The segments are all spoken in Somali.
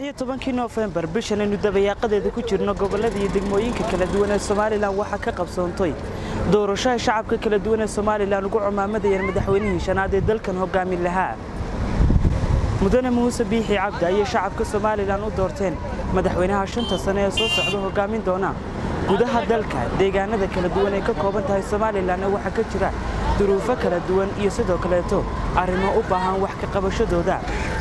iyo tobankii noofembar bishan aynu dabayaaqadeeda ku jirno gobollada iyo degmooyinka kala duwan ee somalilan waxaa ka qabsoontay doorashaha shacabka kala duwan ee somalilan ugu cumaamadayeen madaxweynihii shanaad ee dalkan hogaamin lahaa mudane muuse biixi cabdi ayay shacabka somalilan u doorteen madaxweynaha shanta sane ee soo socda hogaamin doona gudaha dalka deegaanada kala duwan ay ka kooban tahay somalilanna waxaa ka jira duruufo kala duwan iyo sidoo kaleeto arrimo u baahan wax ka qabashadooda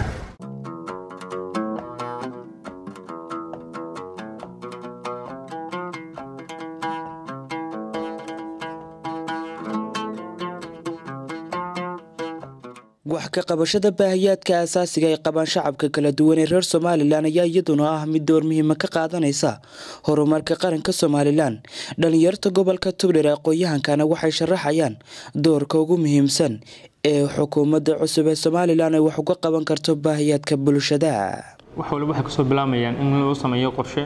wax ka qabashada baahiyaadka asaasiga ay qabaan shacabka kala duwan ee reer somalilan ayaa iyaduna ah mid door muhiima ka qaadanaysa horumarka qaranka somalilan dhallinyarta gobolka tugdher aqoon-yahankana waxay sharaxayaan doorka ugu muhiimsan ee xukuumadda cusub ee somalilan ay wax uga qaban karto baahiyaadka bulshada wax waliba waxay kasoo bilaamayaan in loo sameeyo qorshe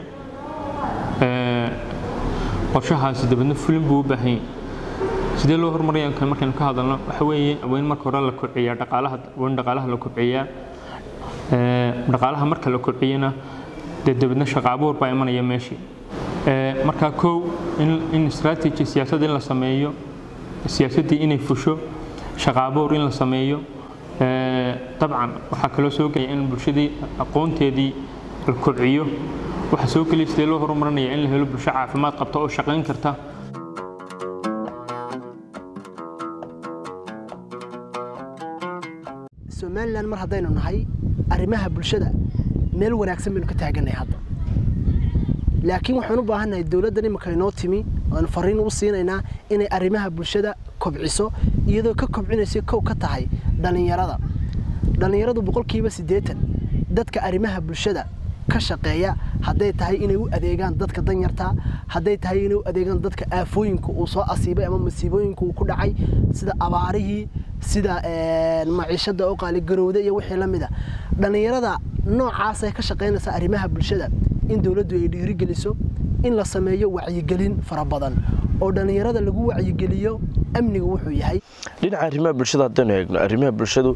qorshahaasi dabadna fulin buu u baahanya sidee loo horumaraya markaynu ka hadalno waxa weeye waa in marka hore la kobciyaa dhaqaalaha waa in dhaqaalaha la kobciyaa dhaqaalaha marka la kobciyana dee dabadna shaqo abuur baa imanaya meeshii marka kow in strategy siyaasad in la sameeyo siyaasaddii inay fusho shaqo abuur in la sameeyo dabcan waxaa kaloo soo gelaya in bulshadii aqoonteedii la kobciyo waxaa soo gelaya sidee loo horumarinaya in la helo bulsho caafimaad qabta oo shaqayn karta somalilan mar haddaynu nahay arrimaha bulshada meel wanaagsan baynu ka taagannahay hadda laakiin waxaan u baahannahay dowladdan iminka inoo timi oanu fariin u siinaynaa inay arrimaha bulshada kobciso iyadoo ka kobcinaysa kow ka tahay dhallinyarada dhallinyaradu boqolkiiba siddeetan dadka arrimaha bulshada ka shaqeeya hadday tahay inay u adeegaan dadka danyarta hadday tahay inay u adeegaan dadka aafooyinka uu soo asiibay ama masiibooyinka uu ku dhacay sida abaarihii sida maciishada oo qaaligarowda iyo wixii la mida dhallinyarada noocaasay ka shaqaynaysaa arrimaha bulshada in dowladdu ay dhiirigeliso in la sameeyo wacyigelin fara badan oo dhallinyarada lagu wacyigeliyo amniga wuxuu yahay dhinaca arrimaha bulshada haddaynu eegno arrimaha bulshadu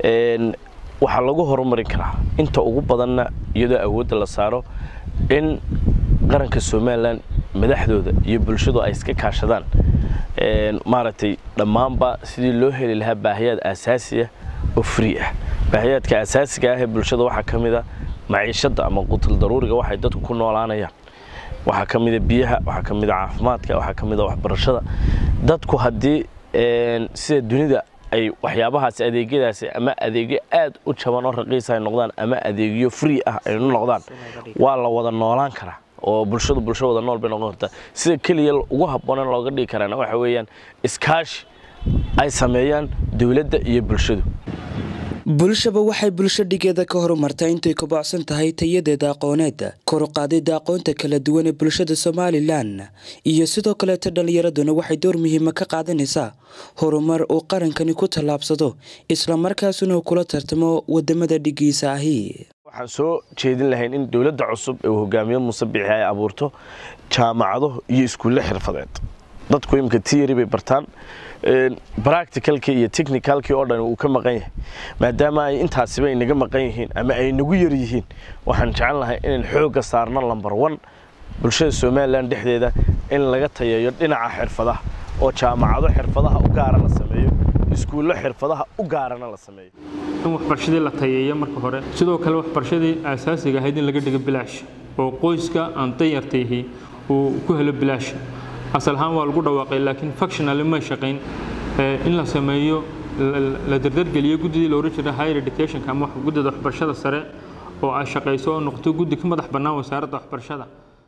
waxaa lagu horumarin karaa inta ugu badanna iyadoo awoodda la saaro in qaranka somalilan madaxdooda iyo bulshadu ay iska kaashadaan maaragtay dhammaanba sidii loo heli lahaa baahiyaad aasaasiya oo free ah baahiyaadka asaasiga ah ee bulshada waxaa ka mid a maciishadda ama qutul daruuriga waxay dadku ku noolaanayaan waxaa ka mida biyaha waxaa ka mida caafimaadka waxaa ka mida waxbarashada dadku haddii sida dunida ay waxyaabahaasi adeegyadaasi ama adeegyo aad u jaban oo raqiisa ay noqdaan ama adeegyo free ah ay noqdaan waa la wada noolaan karaa oo bulshadu bulsho wada nool bay noqon kartaa sida keliya ugu habboon in looga dhigi karaana waxa weeyaan iskaashi ay sameeyaan dowladda iyo bulshadu bulshaba waxay bulsho dhigeeda ka horumartaa intay kobocsan tahay tayadeeda aqooneed koruqaadida aqoonta kala duwan ee bulshada somalilan iyo sidoo kaleeto dhallinyaraduna waxay door muhiima ka qaadanaysaa horumar uu qarankani ku tallaabsado islamarkaasuna uu kula tartamo wadamada dhigiisa ahi waxaan soo jeedin lahayn in dowladda cusub ee uu hogaamiyo muuse biixi ay abuurto jaamacado iyo iskuulle xirfadeed dadku imika tiyari bay bartaan bracticalkii iyo technicalkii oo dhan uu ka maqan yahay maadaama ay intaasiba ay naga maqan yihiin ama ay nagu yar yihiin waxaan jecel lahay inaan xoogga saarno lamber one bulshada somalilan dhexdeeda in laga tayeeyo dhinaca xirfadaha oo jaamacado xirfadaha u gaara la sameeyo iskuullo xirfadaha u gaarana la sameeyo in waxbarashadii la tayeeyo marka hore sidoo kale waxbarashadii aasaasiga ahayd in laga dhigo bilaash oo qoyska aan danyartayhi uu ku helo bilaash asal ahaan waa lagu dhawaaqay laakiin functionally may shaqayn in la sameeyo la dardargeliyo guddidii la oran jiray higher educationka ama guddida waxbarashada sare oo ay shaqayso oo noqoto guddi ka madax bannaan wasaaradda waxbarashada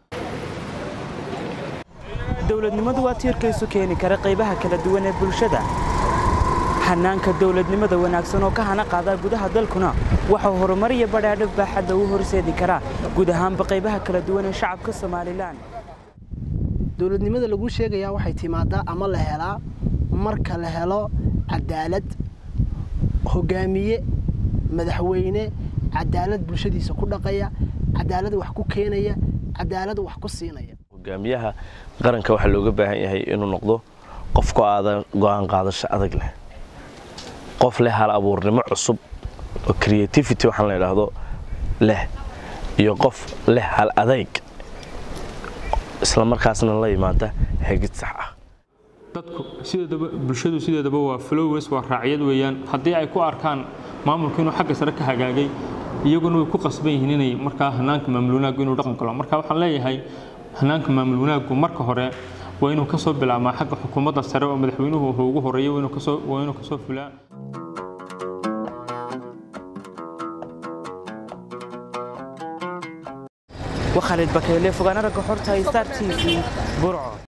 dowladnimadu waa tiirkaysu keeni kara qaybaha kala duwan ee bulshada hanaanka dowladnimada wanaagsan oo ka hana qaadaa gudaha dalkuna waxau horumar iyo badhaadho baaxadda u horseedi karaa guud ahaanba qaybaha kala duwan ee shacabka somalilan dowladnimada lagu sheegayaa waxay timaadaa ama la helaa marka la helo cadaalad hogaamiye madaxweyne cadaalad bulshadiisa ku dhaqaya cadaalad wax ku keenaya cadaalad wax ku siinaya hogaamiyaha qaranka waxaa looga baahan yahay inuu noqdo qofku aadan go-aan qaadasho adag leh qof leh hal abuurnimo cusub oo creativity waxaan la idhaahdo leh iyo qof leh hal adayg isla markaasna la yimaada hagid sax ah dadku sideedaba bulshadu sideedaba waa followers waa raaciyad weeyaan haddii ay ku arkaan maamulku inuu xagga sare ka hagaagay iyaguna way ku qasban yihiin inay markaa hanaanka maamul wanaaggu inuu dhaqan galo marka waxaan leeyahay hanaanka maamul wanaaggu marka hore waa inuu kasoo bilaabmaa xagga xukuumadda sare oo madaxweynuhu wuxuu ugu horeeyay waa inuu kasoo waa inuu kasoo fulaa وخالد بكيلي فوقانا رقا حورتا ستار تي في برعو